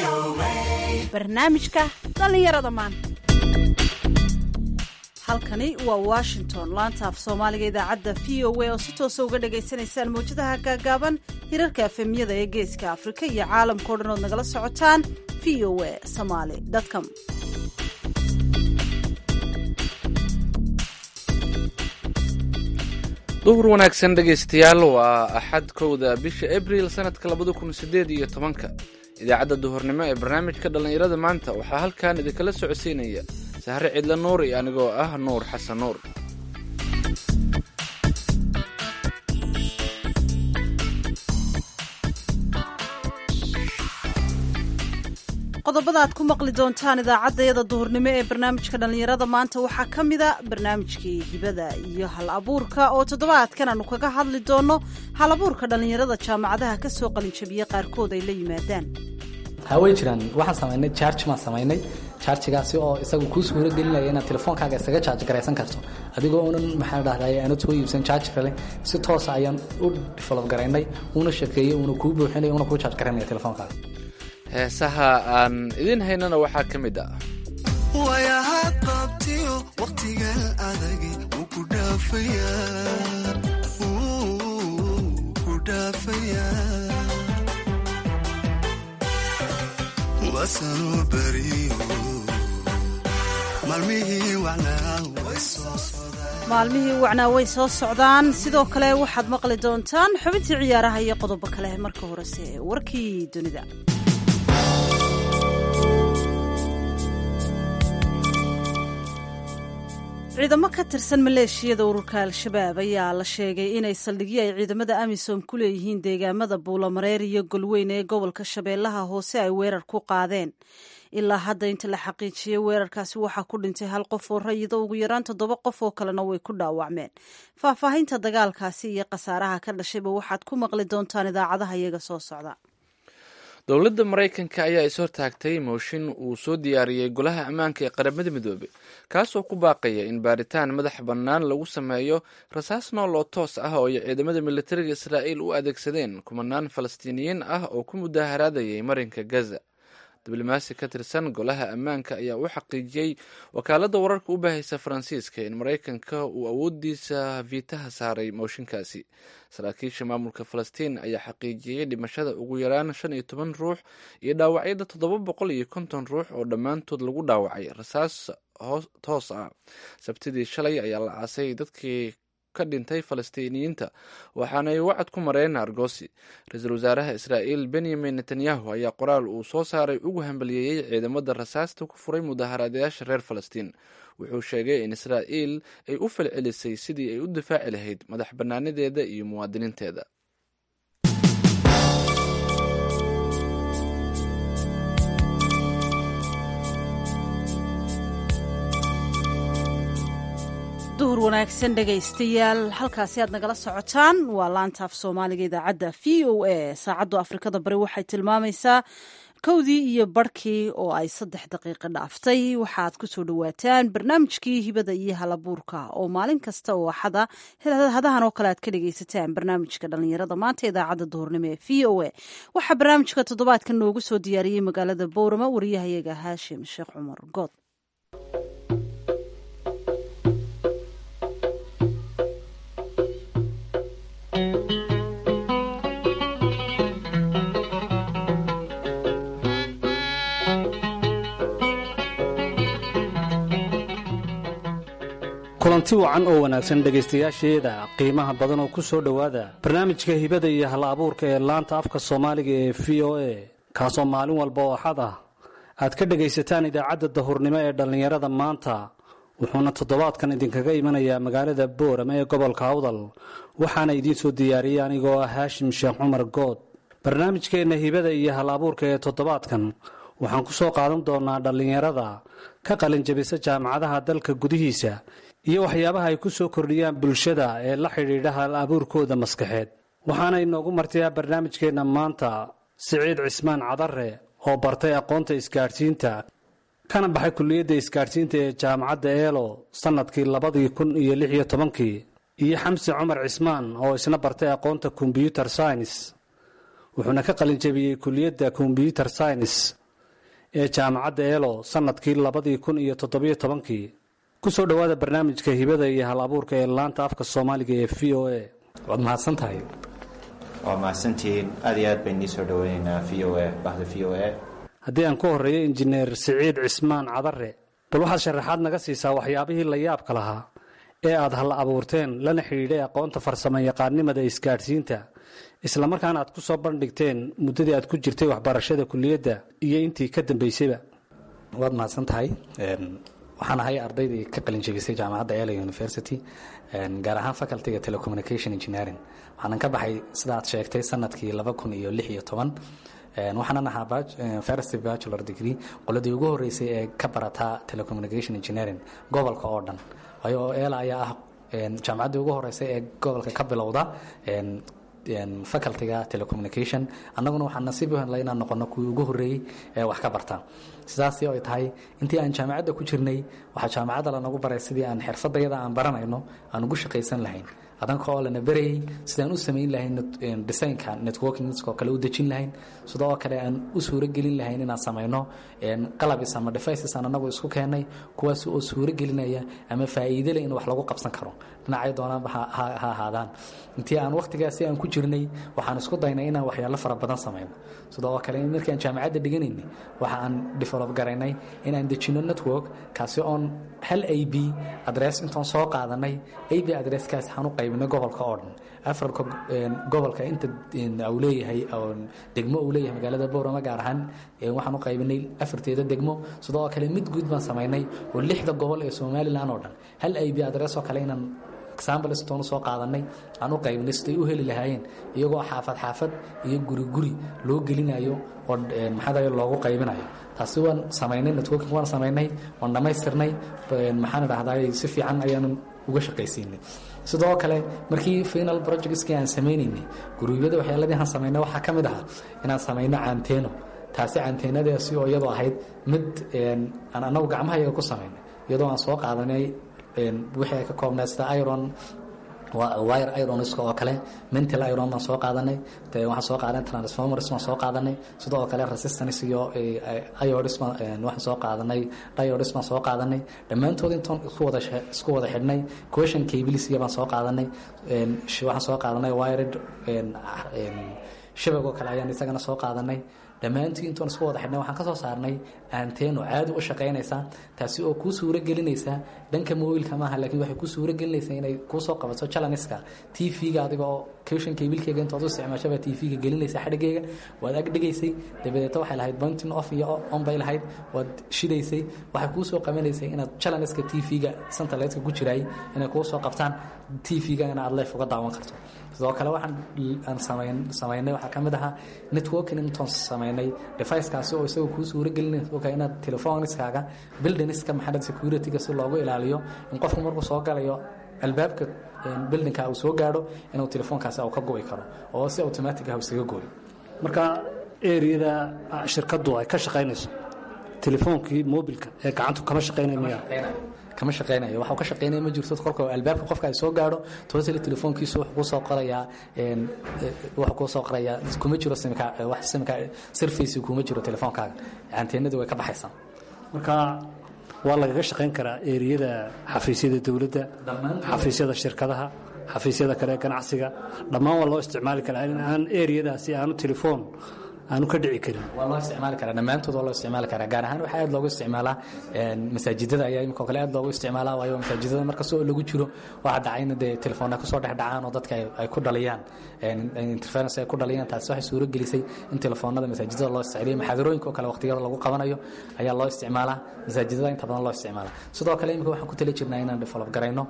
barnaamijka dhallinyarada maanta halkani waa washington laanta af soomaaliga idaacadda v o a oo si toosa uga dhagaysanaysaan mawjadaha gaagaaban hirarka efemyada ee geeska afrika iyo caalamkao dhan ood nagala socotaan v o a somaly com duhur wanaagsan dhegaystayaal waa axad kowda bisha abril sanadka labada kun sideed iyo tobanka idaacadda duhurnimo ee barnaamijka dhallinyarada maanta waxaa halkan idinkala socodsiinaya sahre cidla nuur iyo anigoo ah nuur xasan nuur qodobada aad ku maqli doontaan idaacaddayada duhurnimo ee barnaamijka dhallinyarada maanta waxaa ka mida barnaamijkii hibada iyo hal abuurka oo toddobaadkan aanu kaga hadli doonno hal abuurka dhallinyarada jaamacadaha ka soo qalinjabiye qaarkood ay la yimaadaan hawey jiraan waxaan samaynay jarge maan samaynay jarjigaasi oo isagu kuu suuro gelinaya inaad telefoonkaaga isaga jaarj garaysan karto adigoo unan maxaa dhahday aanad soo iibsan jaarji kale si toosa ayaan u develop garaynay una shakeeyey una kuu buuxinaya una kuu jaarj garaynaya telefoonkaaga heesaha aan idin haynana waxaa ka mid ah wayaha qabtiyo wakhtigan adagi wuu ku dhaafayaa wasanuu beriyo maalmihii wacnaa way soo sodaan maalmihii wacnaa way soo socdaan sidoo kale waxaad maqli doontaan xubintii ciyaaraha iyo qodobo kale marka horese warkii dunida ciidamo ka tirsan maleeshiyada ururka al-shabaab ayaa la sheegay inay saldhigyo ay ciidamada amisom ku leeyihiin deegaamada buulamareer iyo golweyn ee gobolka shabeellaha hoose ay weerar ku qaadeen ilaa hadda inta la xaqiijiyey weerarkaasi waxaa ku dhintay hal qof oo rayida ugu yaraan toddoba qof oo kalena way ku dhaawacmeen faahfaahinta dagaalkaasi iyo khasaaraha ka dhashayba waxaad ku maqli doontaan idaacadaha iyaga soo socda dowladda maraykanka ayaa ishortaagtay mooshin uu soo diyaariyey golaha ammaanka ee qaramada midoobey kaasoo ku baaqaya in baaritaan madax bannaan lagu sameeyo rasaas nool oo toos ah oo ay ciidamada militariga israa'iil u adeegsadeen kumanaan falastiiniyiin ah oo ku mudaaharaadayay marinka gaza diblomaasi ka tirsan golaha ammaanka ayaa u xaqiijiyey wakaaladda wararka u baahaysa faransiiska in maraykanka uu awoodiisa viitaha saaray mooshinkaasi saraakiisha maamulka falastiin ayaa xaqiijiyey dhimashada ugu yaraan shan iyo toban ruux iyo dhaawacyada toddoba boqol iyo konton ruux oo dhammaantood lagu dhaawacay rasaas toos ah sabtidii shalay ayaa la aasay dadkii ka dhintay falastiiniyiinta waxaanay wacad ku mareen argosi ra-iisul wasaaraha israa'iil benyamin netanyahu ayaa qoraal uu soo saaray ugu hambaliyeeyey ciidamada rasaasta ku furay mudaaharaadayaasha reer falastiin wuxuu sheegay in israa'iil ay u falcelisay sidii ay u difaaci lahayd madax bannaanadeeda iyo muwaadiniinteeda duhur wanaagsan dhegaystayaal halkaasi aad nagala socotaan waa laanta af soomaaliga idaacadda v o a saacaddu afrikada bari waxay tilmaamaysaa kowdii iyo barhkii oo ay saddex daqiiqo dhaaftay waxaad ku soo dhowaataan barnaamijkii hibada iyo halabuurka oo maalin kasta oo axada hadahan oo kale aad ka dhegaysataan barnaamijka dhallinyarada maanta idaacadda duhurnimo ee v o a waxaa barnaamijka toddobaadka noogu soo diyaariyey magaalada boorama wariyahayaga haashim sheekh cumar good kulanti wacan oo wanaagsan dhegaystayaasheeda qiimaha badan oo ku soo dhowaada barnaamijka hibada iyo hal abuurka ee laanta afka soomaaliga ee v o a kaasoo maalin walba oo axad ah aad ka dhegaysataan idaacadda dahurnimo ee dhallinyarada maanta wuxuuna toddobaadkan idinkaga imanayaa magaalada boorama ee gobolka awdal waxaana idiin soo diyaariyey anigoo ah haashim sheekh cumar good barnaamijkeenna hibada iyo hal abuurka ee toddobaadkan waxaan ku soo qaadan doonaa dhallinyarada ka qalinjabisa jaamacadaha dalka gudihiisa iyo waxyaabaha ay ku soo kordhiyaan bulshada ee la xidhiidha hal abuurkooda maskaxeed waxaana inoogu martayaa barnaamijkeenna maanta siciid cismaan cadare oo bartay aqoonta isgaadhsiinta kana baxay kulliyadda isgaadhsiinta ee jaamacadda eelo sannadkii labadii kun iyo lix iyo tobankii iyo xamsi cumar cismaan oo isna bartay aqoonta kombyuter science wuxuuna ka qalinjabiyey kulliyadda kombyuter science ee jaamacadda eelo sannadkii labadii kun iyo toddobiyo tobankii ku soo dhowaada barnaamijka hibada iyo hal abuurka ee laanta afka soomaaliga ee v o a waad mahadsan tahay waa mahadsantihiin aad iyo aad bayn nii soo dhoweynaynaa v o a bahda v o a haddii aan ku horreeyo injineer siciid cismaan cadare bal waxaad sharaxaad naga siisaa waxyaabihii la yaabka lahaa ee aad hal abuurteen lana xidhiidhay aqoonta farsamo yaqaannimada isgaadhsiinta islamarkaana aad ku soo bandhigteen muddadii aad ku jirtay waxbarashada kuliyadda iyo intii ka dambaysayba waad mahadsan tahay waxaan ahay ardaydii ka qalin jebisay jaamacadda ela university gaar ahaan facultyga telecommunication engineering waxaanan ka baxay sida aad sheegtay sanadkii laba kun iyo lix iyo toban waxaanan ahaa first bachelor degree qoladii ugu horeysay ee ka barataa telecommunication engineering gobolka oo dhan waayo ela ayaa ah jaamacaddii ugu horeysay ee gobolka ka bilowda facultyga telecommunication annaguna waxaan nasiib u helnay inaan noqono kuwii ugu horreeyey ee wax ka barta sidaasi ay tahay intii aan jaamacadda ku jirnay waxaa jaamacadda lanagu baray sidii aan xirfadayada aan baranayno aan ugu shaqaysan lahayn adanka oo lana berayay sidaan u samayn lahayn designka networkingoo kale u dejin lahayn sidoo kale aan u suuragelin lahayn inaan samayno qalabis ama devices aan anagu isku keennay kuwaas oo suuragelinaya ama faa'iide leh in wax lagu qabsan karo dhinacay doonaanba ha ahaadaan intii aan wakhtigaasi aan ku jirnay waxaan isku daynay inaan waxyaalo fara badan samayno sidoo kale markii aan jaamacadda dhiganaynay waxa aan develop garaynay inaan dejino network kaasi oon hal a b adress intaan soo qaadanay a b adresskaas waxaan u qaybinay gobolka oo dhan afarka gobolka inta uu leeyahay degmo uu leeyahay magaalada boorama gaar ahaan waxaan u qaybinay afarteeda degmo sidoo kale mid guud baan samaynay oo lixda gobol ee somalilan oo dhan hal a b adress oo kale inaan exambletoonu soo qaadanay aan u qaybinay siday u heli lahaayeen iyagoo xaafad xaafad iyo guri guri loo gelinayo oo maxaa loogu qaybinayo taasi waan samaynay networking waan samaynay waan dhammaystirnay maxaan idhahdaa si fiican ayaanu uga shaqaysiinay sidoo kale markii final projectskii aan samaynaynay guruubyada waxyaaladii aan samaynay waxaa ka mid ahaa inaan samayno caanteeno taasi caanteenadaasi oo iyadoo ahayd mid aan anagu gacmahayaga ku samaynay iyadoo aan soo qaadanay wixii ay ka koobnay sida iron wire ironiska oo kale mental iron baan soo qaadanay waxaan soo qaadanay transformers baan soo qaadanay sidoo kale resistance iyo iodis waxaan soo qaadanay diodis baan soo qaadanay dhammaantood intaan isku wada isku wada xidhnay question cablesiga baan soo qaadanay waxaan soo qaadanay wired shabag oo kale ayaan isagana soo qaadanay dhammaantii intuan isku wada xidhnay waxaan ka soo saarnay aanteeno caadi u shaqaynaysa taasi oo kuu suuro gelinaysa dhanka mobilka maaha laakiin waxay kuu suuro gelinaysaa inay kuu soo qabato jalaniska t v-ga adiga oo kushan kabilkeyga intood u isticmaashaba t v-ga gelinaysa xadhigeyga waad ag dhigaysay dabadeeta waxay lahayd buntin off iyo on bay lahayd waad shidaysay waxay kuu soo qabanaysay inaad jalaniska t v-ga santaleedka ku jiraay inay kuu soo qabtaan t v-ga ina aad leef uga daawan karto sidoo kale waxaan aan samaynay waxaa ka mid ahaa networking intoon samaynay deficekaasi oo isagoo kuu suuro gelinaysa inaad telefoniskaaga buildingska maxamed securityga si loogu ilaaliyo in qofku markuu soo galayo albaabka buildingka uu soo gaadho inuu telefoonkaasi uu ka go'i karo oo si automatic ah isaga gooyo marka eriyada shirkaddu ay ka shaqaynayso telefoonkii mobilka ee gacantu kama shaqaynay miya kama shaqeynayo waxa uu ka shaqeynaya ma jirto kolka albaabka qofka ay soo gaadho totally telefoonkiisu wuxuu kuu soo qorayaa wuxuu kuu soo qorayaa kuma jiro simka wax simka surface kuma jiro telefoonkaaga anteenadu way ka baxaysaa marka waa lagaga shaqayn karaa eriyada xafiisyada dowladda xafiisyada shirkadaha xafiisyada kale ee ganacsiga dhammaan waa loo isticmaali karaa in aan eriyadaasi aanu telefoon aanu ka dhici karin waa loo isticmaali karaa dhammaantood waa loo isticmaali karaa gaar ahaan waxaa aad loogu isticmaalaa masaajidada ayaa imika kale aad loogu isticmaalaa waayo masaajidada markasta oo lagu jiro waxaa dhacayna dee telefoon ay kusoo dhex dhacaan oo dadka ay ku dhaliyaan interference ay ku dhaliyaan taasi waxay suuro gelisay in telefoonada masaajidada loo isticmaaliyo maxaadarooyinka oo kale waqtiyada lagu qabanayo ayaa loo isticmaalaa masaajidada inta badan loo isticmaalaa sidoo kale imika waxaan ku tali jirnaa inaan develop garayno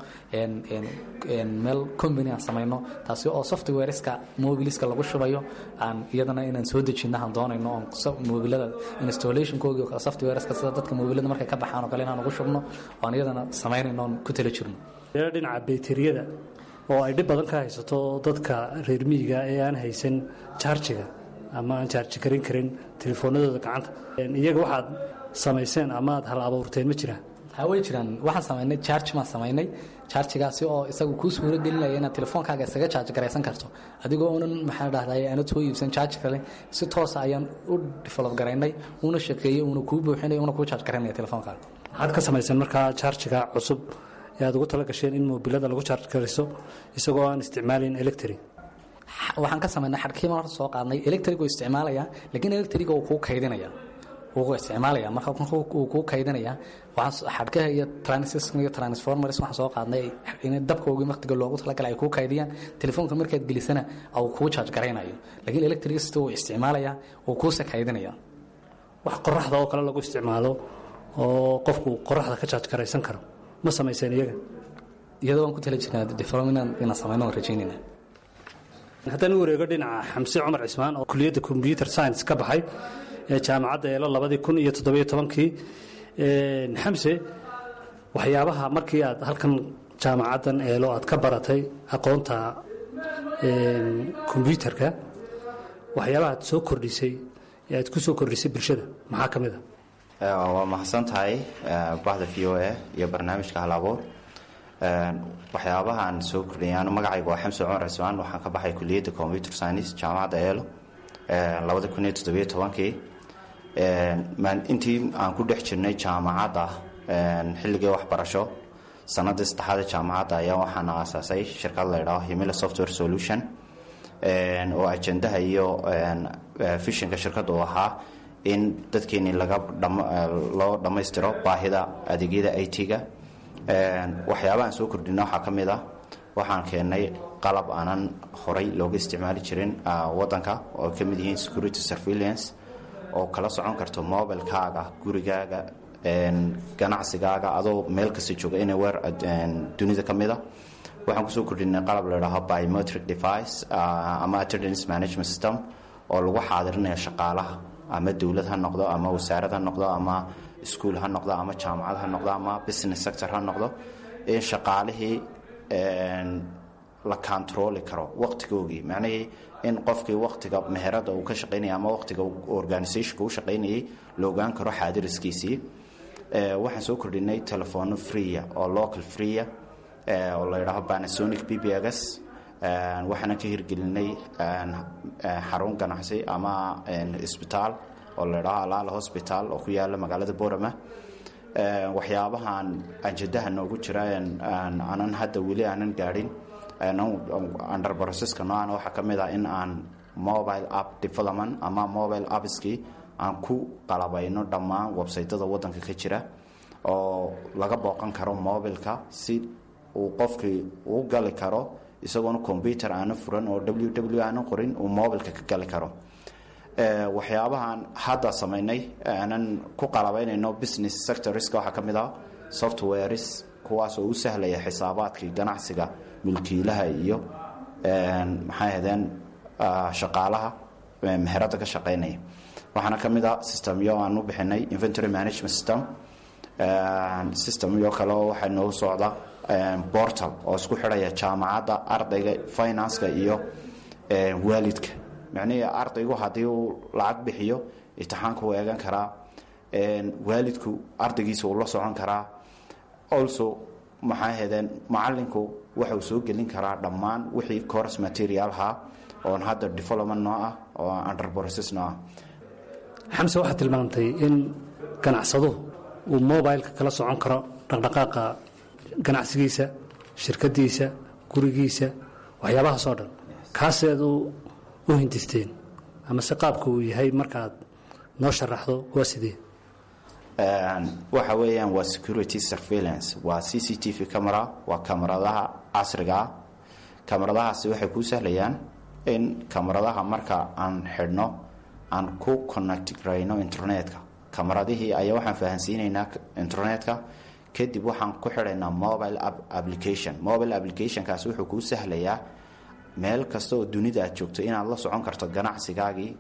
meel company aan samayno taasi oo softwareska mobiliska lagu shubayo aan iyadana inaan soo dejino aan doonayno oon mobilada installationkoogi oo softwareska sida dadka mobilada markay ka baxaan oo kale inaan ugu shubno oon iyadana samaynayno oon ku tala jirno dhinaca bayteriyada oo ay dhib badan ka haysato dadka reer miyiga ee aan haysan jaarjiga ama aan jaarji karin karin telefoonadooda gacanta iyaga waxaad samayseen ama aad hal abuurteen ma jiraan ha way jiraan waxaan samaynay charge maan samaynay charjigaasi oo isagu kuu suuro gelinaya inaad telefoonkaaga isaga charge garaysan karto adigoo unan maxaa dhahday aanad soo iibsan charge kale si toosa ayaan u develop garaynay una shaqeeyey una kuu buuxinaya una kuu charge garaynaya telefoonkaaga maxaad ka samayseen markaa charjiga cusub ee aad ugu tala gasheen in mobilada lagu charge gariso isagoo aan isticmaalin electric waxaan ka samaynay xadhkiiban horta soo qaadnay electric uu isticmaalaya laakiin electric uu kuu kaydinaya wuu isticmaalaya marka uu kuu kaydinaya waxaan xadhkaha iyo transistor iyo transformers waxaan soo qaadnay in dabkoogi waqtiga loogu talagalay ay kuu kaydiyaan telefoonka markaad gelisana uu kuu charge garaynayo laakiin electricity uu isticmaalaya uu kuuse kaydinaya wax qoraxda oo kale lagu isticmaalo oo qofku qoraxda ka charge garaysan karo ma samayseen iyaga iyadoo waan ku tala jirnaa development inaan samayno waan rajaynayna haddaan u wareego dhinaca xamse cumar cismaan oo kuliyadda combyuter science ka baxay ee jaamacadda eelo labadii kun iyo toddobiyo tobankii xamse waxyaabaha markii aad halkan jaamacaddan eelo aad ka baratay aqoonta kombyuterka waxyaabaha aad soo kordhisay ee aad ku soo kordhisay bulshada maxaa ka mid a waa mahadsan tahay bahda v o a iyo barnaamijka halabuur waxyaabaha aan soo kordhiyay anu magacayga waa xamse cumar cismaan waxaan ka baxay kuliyadda computer science jaamacadda eelo labada kun iyo toddobiyo tobankii intii aan ku dhex jirnay jaamacadda xilligii waxbarasho sanadii saddexaada jaamacadda ayaa waxaana aasaasay shirkad la ydhaho himila software solution oo ajendaha iyo fishinka shirkadda uu ahaa in dadkeenii laga loo dhammaystiro baahida adeegyada i t-ga waxyaabahaan soo kordhina waxaa ka mid ah waxaan keennay qalab aanan horay looga isticmaali jirin wadanka oo ka mid yihiin security surveillance oo kala socon karto mobilkaaga gurigaaga ganacsigaaga adoo meel kasta jooga anywhere dunida ka mid a waxaan kusoo kordhinay qalab ladhaho biometric device ama attendance management system oo lagu xaadirinayo shaqaalaha ama dowlad ha noqdo ama wasaarad ha noqdo ama iskuol ha noqdo ama jaamacad ha noqdo ama business sector ha noqdo in shaqaalihii la controli karo waqtigoogii macnihii in qofkii waqtiga meherada uu ka shaqaynaya ama waqtiga organisationka u shaqaynayay la ogaan karo xaadiriskiisii waxaan soo kordhinay telefono freeya oo local freeya oo la yidhaaho panasonic b b gs waxaana ka hirgelinay xarun ganacsi ama isbitaal oo la ydhaho alaala hosbital oo ku yaala magaalada borama waxyaabahan anjadaha noogu jira aanan hadda weli aanan gaadhin under processka noocan waxaa ka mid ah in aan mobile app development ama mobile appskii aan ku qalabayno dhammaan websaytada wadanka ka jira oo laga booqan karo mobilka si uu qofkii uu gali karo isagoona combyuter aana furan oo w w aana qorin uu mobilka ka gali karo waxyaabahan hadda samaynay aanan ku qalabaynayno business sectorska waxaa ka mid ah softwares kuwaas oo u sahlaya xisaabaadkii ganacsiga mulkiilaha iyo maxay ahdeen shaqaalaha meherada ka shaqaynaya waxaana ka mid ah systemyo aan u bixinay inventory management system systemyo kale oo waxaa noogu socda portal oo isku xidhaya jaamacadda ardayga financeka iyo waalidka macnihii ardaygu haddii uu lacag bixiyo imtixaanka uu eegan karaa waalidku ardaygiisa uu la socon karaa also maxaa hedeen macalinku waxauu soo gelin karaa dhammaan wixii course materialha oon hadda development noo ah oo under process noo ah xamse waxaad tilmaamtay in ganacsaduhu uu mobileka kala socon karo dhaqdhaqaaqa ganacsigiisa shirkadiisa gurigiisa waxyaabahaasoo dhan kaaseed u hindisteen ama se qaabka uu yahay markaad noo sharaxdo waa sidee waxa weeyaan waa security surveillance waa c c t v camera waa kamaradaha casriga ah kamaradahaasi waxay kuu sahlayaan in kamaradaha marka aan xidhno aan ku connect garayno internetka kamaradihii ayaa waxaan fahansiinaynaa internetka kadib waxaan ku xidhaynaa mobile application mobile applicationkaas wuxuu kuu sahlayaa meel kasta oo dunida aad joogto inaad la socon karto ganacsigaagii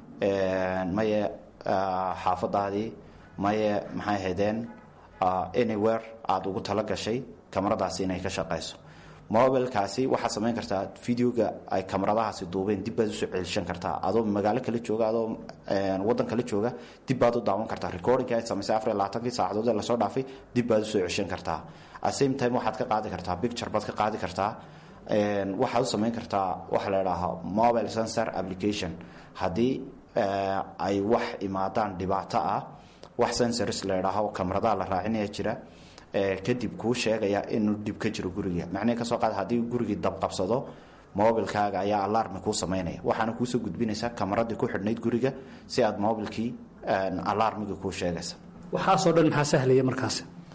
maye xaafadaadii maye maxay haydeen anywhere aada ugu tala gashay kamaradaasi inay ka shaqayso mobilkaasi waxaad samayn kartaa videoga ay kamaradahaasi duubeen dib baad usoo celishan kartaa adoo magaalo kala jooga adoo wadan kala jooga dib baad u daawan kartaa recordingka aad samaysay afar iyo labaatankii saacadood ee lasoo dhaafay dib baad usoo ceshan kartaa at same time waxaad ka qaadi kartaa picture baad ka qaadi kartaa waxaad u samayn kartaa waxa la idhaahaa mobile sensor application haddii ay wax imaadaan dhibaato ah wax sensors la idhaaho kamaradaha la raacinaya jira kadib kuu sheegaya inuu dhib ka jiro guriga macnihii kasoo qaad haddii gurigii dabqabsado mobilkaaga ayaa alarmi kuu samaynaya waxaana kuusoo gudbinaysaa kamaradii ku xidhnayd guriga si aad mobilkii alarmigii kuu sheegaysa waxaasoo dhan maxaa sahlaya markaas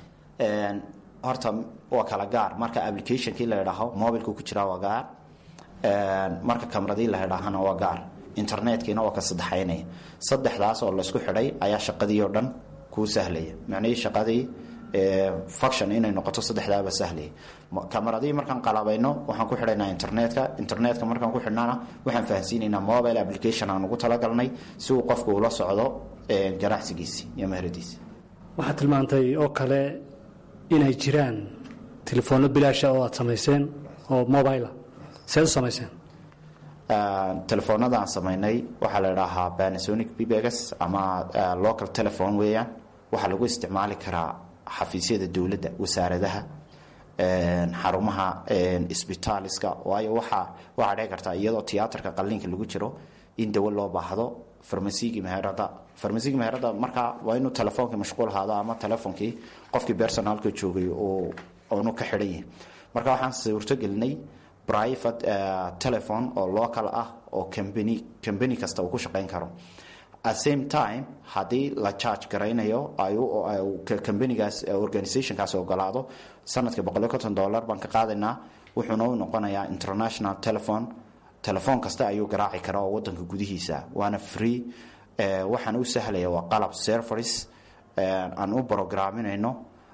horta waa kala gaar marka applicationkii la idhaaho mobilku ku jiraa waa gaar marka kamaradii la idhaahana waa gaar internetkiina waa ka saddexaynaya saddexdaas oo laysku xidhay ayaa shaqadii oo dhan kuu sahlaya macnihii shaqadii function inay noqoto saddexdaaba sahlaya kamaradii markaan qalabayno waxaan ku xidhaynaa internetka internetka markaan ku xidhnana waxaan fahansiinaynaa mobile application aan ugu talagalnay si uu qofku ula socdo ganacsigiisi iyo meheradiisi waxaad tilmaantay oo kale inay jiraan telefoonno bilaasha oo aad samayseen oo mobila seed u samayseen telefoonada aan samaynay waxaa la idhaahaa panasonic bbs ama local telephone weeyaan waxaa lagu isticmaali karaa xafiisyada dowladda wasaaradaha xarumaha isbitaaliska waayo waxaa waxaa dhici kartaa iyadoo tiyaatarka qalliinka lagu jiro in dawo loo baahdo farmasigii meherada farmasigii meherada markaa waa inuu telefoonkii mashquul ahaado ama telefoonkii qofkii personaalka joogay oonu ka xidhan yahay marka waxaan suurtogelinay private telephone oo local ah oo company company kasta uu ku shaqayn karo at same time haddii la charge garaynayo companigaas organizationkaas ogolaado sanadkii boqoliyo konton dollar baan ka qaadaynaa wuxuuna u noqonayaa international telephone telefoon kasta ayuu garaaci karaa oo wadanka gudihiisa waana free waxaan u sahlaya waa qalab serveris aan u brogaraminayno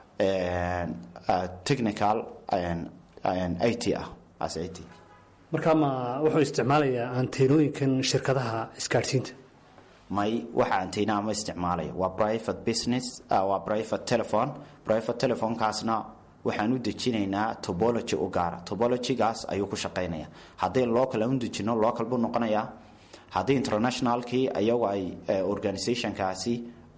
technical i t ah as i t markaa ma wuxuu isticmaalayaa anteenooyinkan shirkadaha isgaadhsiinta may waxa antena ma isticmaalayo waa private business waa private telephone private telephonekaasna waxaan u dejinaynaa tobology u gaara tobologygaas ayuu ku shaqaynaya haddii local aan u dejino local buu noqonayaa haddii internationalkii ayagu ay organizationkaasi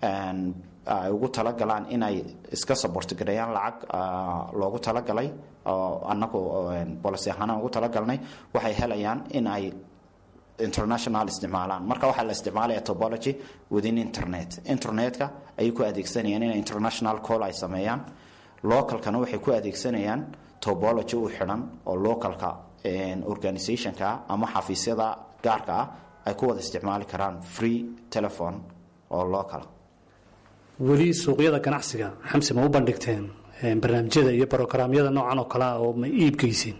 ay ugu talagalaan inay iska sabortgareeyaan lacag loogu talagalay oo anagu bolicy ahaana ugu talagalnay waxay helayaan in ay international isticmaalaan marka waxaa la isticmaalaya tobology within internet internetka ayay ku adeegsanayaan inay international call ay sameeyaan localkana waxay ku adeegsanayaan tobology u xidhan oo localka organizationka ama xafiisyada gaarka ah ay ku wada isticmaali karaan free telephone oo local weli suuqyada ganacsiga xamse ma u bandhigteen barnaamijyada iyo brogaraamyada noocan oo kalea oo ma iibgeysiin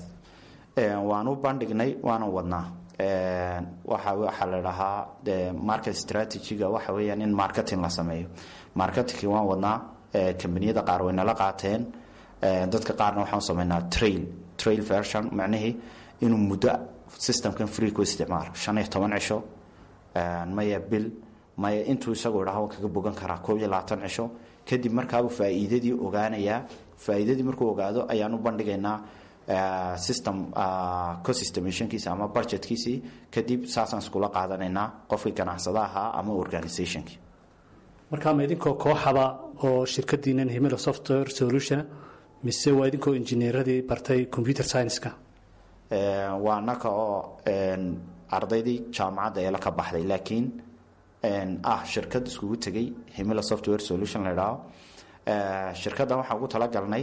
waan u bandhignay waana wadnaa waxa waxaa la dhahaa market strategyga waxa weeyaan in marketing la sameeyo marketingki waan wadnaa kambaniyada qaar way nala qaateen dadka qaarna waxaan sameynaa trail trail version macnihii inuu muddo systemkan free ku isticmaalo shan iyo toban cisho maya bil maya intuu isagoo dhaha kaga bogan karaa koob iyo labaatan cisho kadib markaabuu faa'iidadii ogaanayaa faa'iidadii markuu ogaado ayaan u bandhigaynaa system cosystemationkiisa ama budgetkiisii kadib saasaan iskula qaadanaynaa qofkii ganacsada ahaa ama organizationkii markaa ma idinkoo kooxaba oo shirkadiinan himilo software solution mise waa idinkoo injineeradii bartay computer science-ka waa anaka oo ardaydii jaamacadda eela ka baxday laakiin ah shirkad iskugu tegay himilo software solution la idhaaho shirkaddan waxaan ugu talagalnay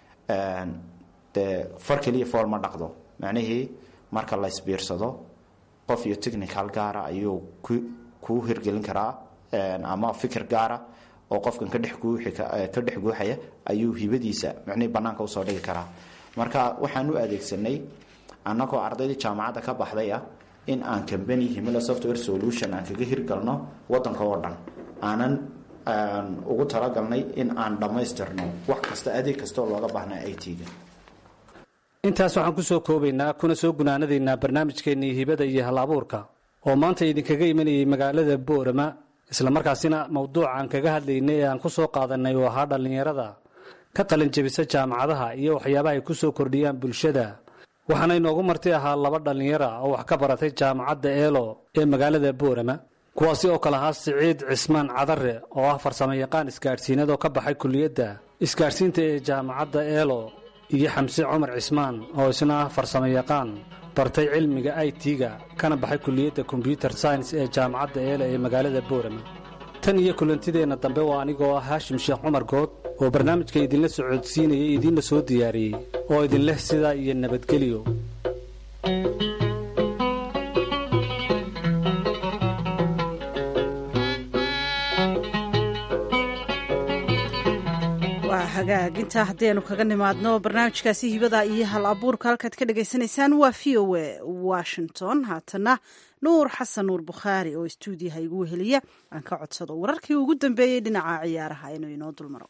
dee far keliya fool ma dhaqdo macnihii marka la isbiirsado qof iyo technical gaara ayuu kuu hirgelin karaa ama fikir gaara oo qofkan ka dhex ka dhex guuxaya ayuu hibadiisa macnihii bannaanka usoo dhigi karaa marka waxaan u adeegsanay annagoo ardaydii jaamacadda ka baxday ah in aan combany himilo software solution aan kaga hirgalno wadanka oo dhan aanan ugu talagalnay in aan dhammaystirno wax kasta adeeg kastaoo looga baahnaa i t-ga intaas waxaan ku soo koobaynaa kuna soo gunaanadaynaa barnaamijkeennii hibada iyo hal abuurka oo maanta idinkaga imanayay magaalada boorama islamarkaasina mowduuca aan kaga hadlaynay ee aan ku soo qaadanay oo ahaa dhallinyarada ka qalinjabisa jaamacadaha iyo waxyaabaha ay ku soo kordhiyaan bulshada waxaana inoogu marti ahaa laba dhallinyara oo wax ka baratay jaamacadda eelo ee magaalada boorama kuwaasi oo kale ahaa siciid cismaan cadare oo ah farsamo yaqaan isgaadhsiinad oo ka baxay kuliyadda isgaadhsiinta ee jaamacadda eelo iyo xamse cumar cismaan oo isna ah farsamo yaqaan bartay cilmiga i t-ga kana baxay kuliyadda kombyuter science ee jaamacadda eelo ee magaalada boorama tan iyo kulantideenna dambe waa anigoo ah haashim sheekh cumar good oo barnaamijka idinla socodsiinayay idiinla soo diyaariyey oo idinleh sidaa iyo nabadgelyo waa hagaag intaa haddaynu kaga nimaadno barnaamijkaasi hibada iyo hal abuurka halkaad ka dhagaysanaysaan waa v o a washington haatana nuur xasan nuur bukhaari oo istuudiyaha igu weheliya aan ka codsado wararkii ugu dambeeyey dhinaca ciyaaraha inuu inoo dulmaro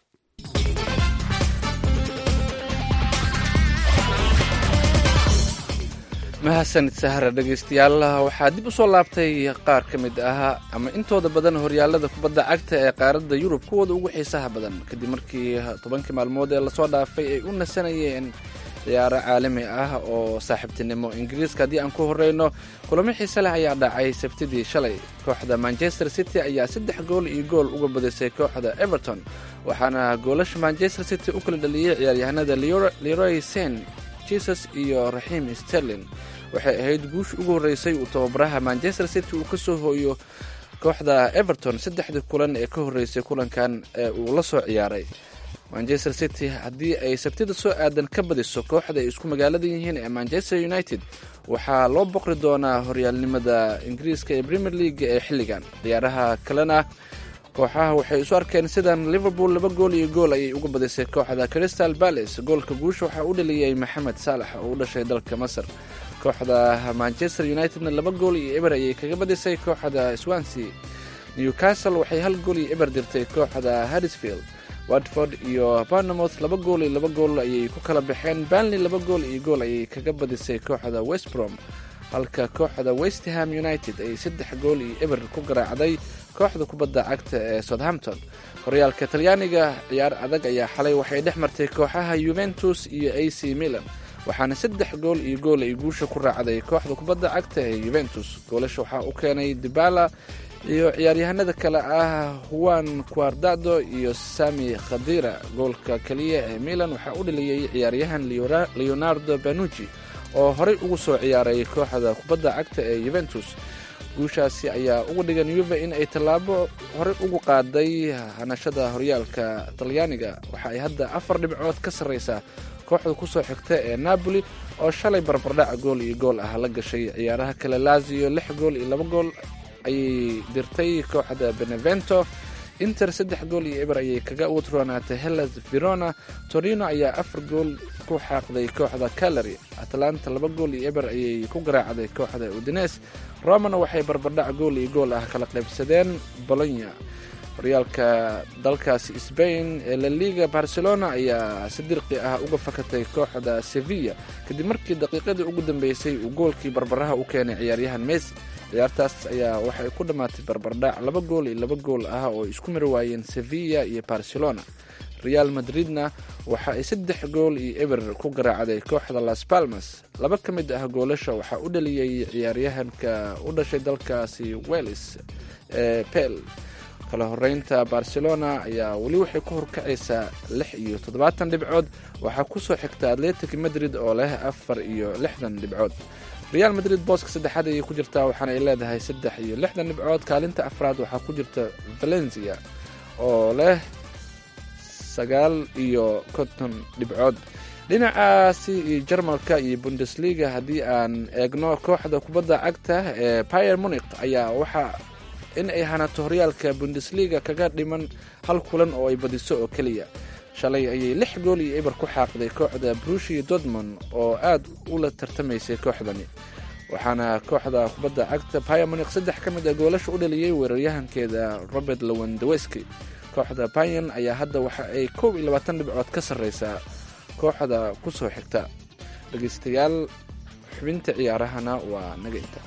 mahadsanid sahra dhegaystayaal waxaa dib u soo laabtay qaar ka mid ah ama intooda badan horyaalada kubadda cagta ee qaaradda yurub kuwooda ugu xiisaha badan kadib markii tobankii maalmood ee lasoo dhaafay ay u nasanayeen ciyaaro caalami ah oo saaxiibtinimo ingiriiska haddii aan ku horeyno kulamo xiise leh ayaa dhacay sabtidii shalay kooxda manchester city ayaa saddex gool iyo gool uga badisay kooxda everton waxaana goolasha manchester city u kala dhaliyey ciyaaryahanada leroy sen jesus iyo raxiim sterlin waxay ahayd guush ugu horreysay uu tababaraha manchester city uu ka soo hooyo kooxda everton saddexdii kulan ee ka horreysay kulankan ee uu la soo ciyaaray manchester city haddii ay sabtida soo aadan ka badiso kooxda ay isku magaalada yihiin ee manchester united waxaa loo boqri doonaa horyaalnimada ingiriiska ee premier league ee xilligan ciyaaraha kalena kooxaha waxay isu arkeen sidan liverpool laba gool iyo gool ayay uga badisay kooxda crystal palace goolka guusha waxaa u dhaliyey maxamed saalax oo u dhashay dalka masar kooxda manchester unitedna laba gool iyo eber ayay kaga badisay kooxda swansea newcastle waxay hal gool iyo eber dirtay kooxda harrisfield watford iyo barnamoth laba gool iyo laba gool ayay ku kala baxeen banley laba gool iyo gool ayay kaga badisay kooxda westbrom halka kooxda westham united ay saddex gool iyo eber ku garaacday kooxda kubadda cagta ee southampton horyaalka talyaaniga ciyaar adag ayaa xalay waxay dhex martay kooxaha yuventus iyo a c milan waxaana saddex gool iyo gool ay guusha ku raacday kooxda kubadda cagta ee yuventus goolasha waxaa u keenay dibala iyo ciyaaryahanada kale ah juan quardado iyo sami khadira goolka keliya ee milan waxaa u dhaliyey ciyaaryahan leonardo banuji oo horey ugu soo ciyaaray kooxda kubadda cagta ee yuventus guushaasi ayaa uga dhigan yuve in ay tallaabo horey ugu qaaday hanashada horyaalka talyaaniga waxa ay hadda afar dhibcood ka sarreysaa kooxda kusoo xigta ee napoli oo shalay barbardhac gool iyo gool ah la gashay ciyaaraha kale lazio lix gool iyo laba gool ayay dirtay kooxda benevento inter saddex gool iyo eber ayay kaga utronaatay hellas verona torino ayaa afar gool ku xaaqday kooxda calary atlanta laba gool iyo eber ayay ku garaacday kooxda udines romana waxay barbardhac gool iyo gool ah kala qaybsadeen bolonya horyaalka dalkaasi sbain ee laliga barcelona ayaa si dirqi ah uga fakatay kooxda sevilla kadib markii daqiiqadii ugu dambeysay uu goolkii barbaraha u keenay ciyaaryahan messi ciyaartaas ayaa waxay ku dhammaatay barbardhac laba gool iyo laba gool ah oo isku mari waayeen sevilla iyo barcelona real madridna waxa ay saddex gool iyo eber ku garaacday kooxda las palmas laba ka mid ah goolasha waxaa u dhaliyey ciyaaryahanka u dhashay dalkaasi welis ee pel kala horeynta barcelona ayaa weli waxay ku horkacaysaa lix iyo toddobaatan dhibcood waxaa kusoo xigta atletic madrid oo leh afar iyo lixdan dhibcood real madrid booska saddexaad ayay ku jirtaa waxaana ay leedahay saddex iyo lixdan dhibcood kaalinta afraad waxaa ku jirta valencia oo leh sagaal iyo konton dhibcood dhinacaasi iyo jarmalka iyo bundesliga haddii aan eegno kooxda kubadda cagta ee pier munik ayaa waxaa in ay hanato horyaalka bundesliga kaga dhiman hal kulan oo ay badiso oo keliya shalay ayay lix gool iyo eber ku xaaqday kooxda brushia dortmond oo aad ula tartamaysay kooxdani waxaana kooxda kubadda cagta piamonik saddex ka mid a goolasha u dhaliyey weeraryahankeeda robert lowendaweski kooxda bayan ayaa hadda waxa ay koob iyo labaatan dhibcood ka sarreysaa kooxda ku soo xigta dhegeystayaal xubinta ciyaarahana waa naga inta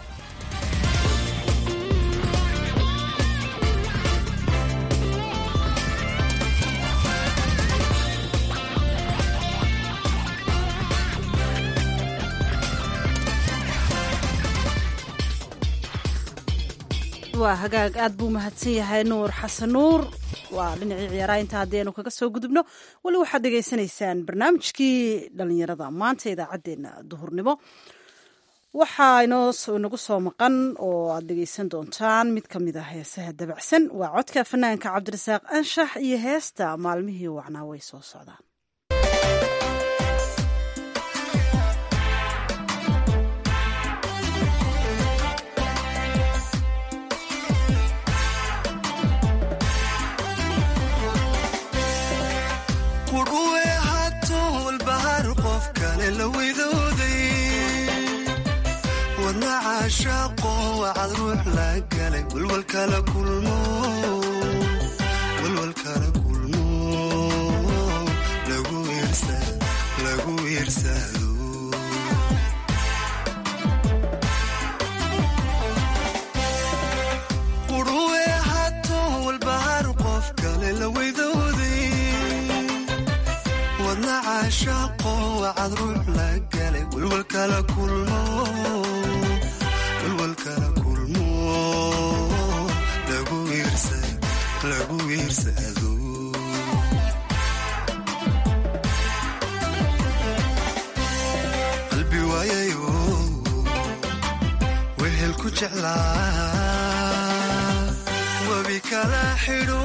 waa hagaag aad buu mahadsan yahay nuur xasan nuur waa dhinacii ciyaaraha inta haddii aynu kaga soo gudubno weli waxaad dhegaysanaysaan barnaamijkii dhallinyarada maanta idaacaddeenna duhurnimo waxaa inoo inagu soo maqan oo aad dhegaysan doontaan mid ka mid ah heesaha dabacsan waa codka fanaanka cabdirasaaq anshax iyo heesta maalmihii wacnaa way soo socdaan qudhuwe hato walbahar qof kale la widooday wadna caashaaqo wacad ruux la galay walwalkala kulmo walwalkala kulmo lagu iirsa- lagu iirsado qudhuwe hato walbahar qof kale la widooday wadna caashaaqo wacad ruux la galay walwalkala kulmo walwalkala kulmo lagu iirsa- lagu iirsado qalbi waayayo wehel ku jeclaa wabi kala xidho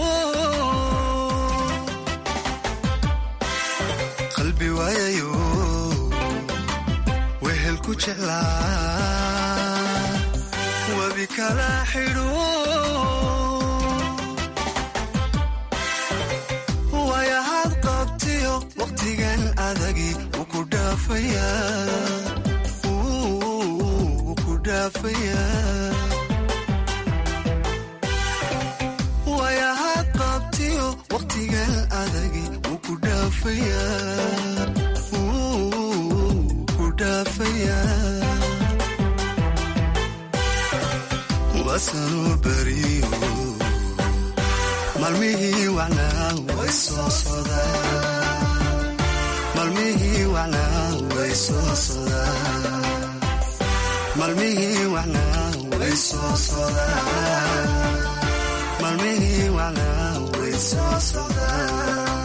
qalbi waayayo wehel ku jeclaa wabi kala xidho waayahaad qabtiyo waqtigan adagi wuu ku dhaafayaa wuu ku dhaafayaa waayahaad qabtiyo waqtigan adagi wuu ku dhaafayaa wuu ku dhaafayaa waasanuu beriyo maalmihii wacnaa way soo sodaan maalmihii wacnaa way soo sodaan maalmihii wacnaa way soo sodaan maalmihii wacnaa way soo sodaan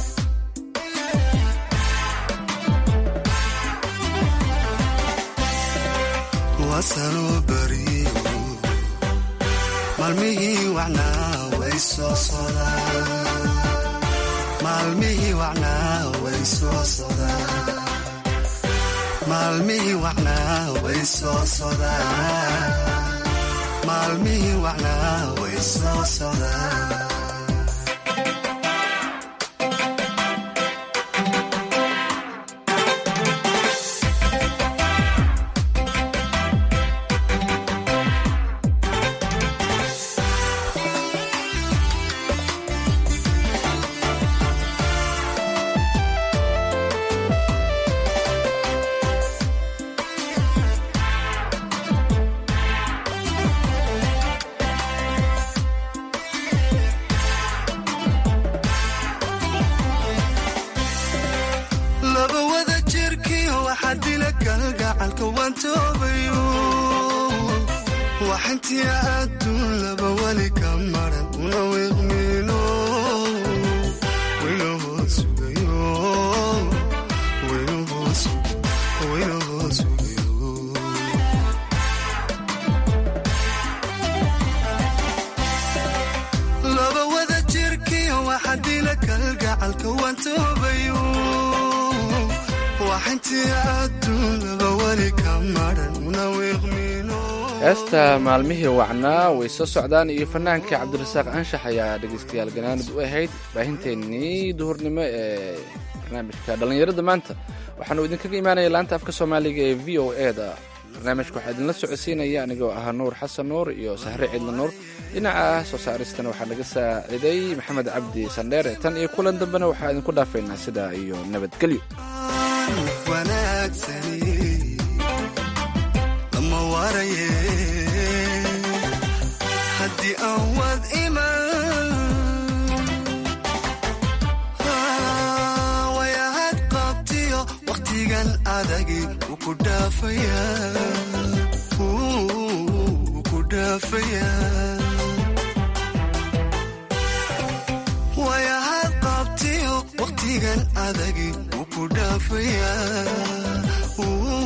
waasanuu beriyo maalmihii wacnaa way soo sodaan maalmihii wacnaa way soo sodaan maalmihii wacnaa way soo sodaan maalmihii wacnaa way soo sodaan laba wada jirkiyo waxaa dila kalgacalka waan toobayo waxintii adduun laba weli ka maran una wiiqmiino wayna hoos sugayo wayna hoos wayna hoos sugayo laba wada jirkiyo waxaa dila kalgacalka waan toobayo waxintii adduun laba weli ka maran una wiiqmiino heesta maalmihii wacnaa way soo socdaan iyo fanaanka cabdirasaaq anshax ayaa dhegaystayaal ganaanid u ahayd baahinteennii duhurnimo ee barnaamijka dhallinyarada maanta waxaanu idinkaga imaanaya laanta afka soomaaliga ee v o e da barnaamijka waxaa idinla socodsiinaya anigoo ahaa nuur xasan nuur iyo sahre ciidla nuur dhinaca soo saaristana waxaa naga saaciday maxamed cabdi sandheere tan iyo kulan dambena waxaa idinku dhaafaynaa sidaa iyo nabadgelyo wanaagsani lama waraye haddii aan wad iman wayahad qabtiyo waqtigan adagi wuu ku dhaafayaa wuu ku dhaafayaa adagi wuu ku dhaafayaa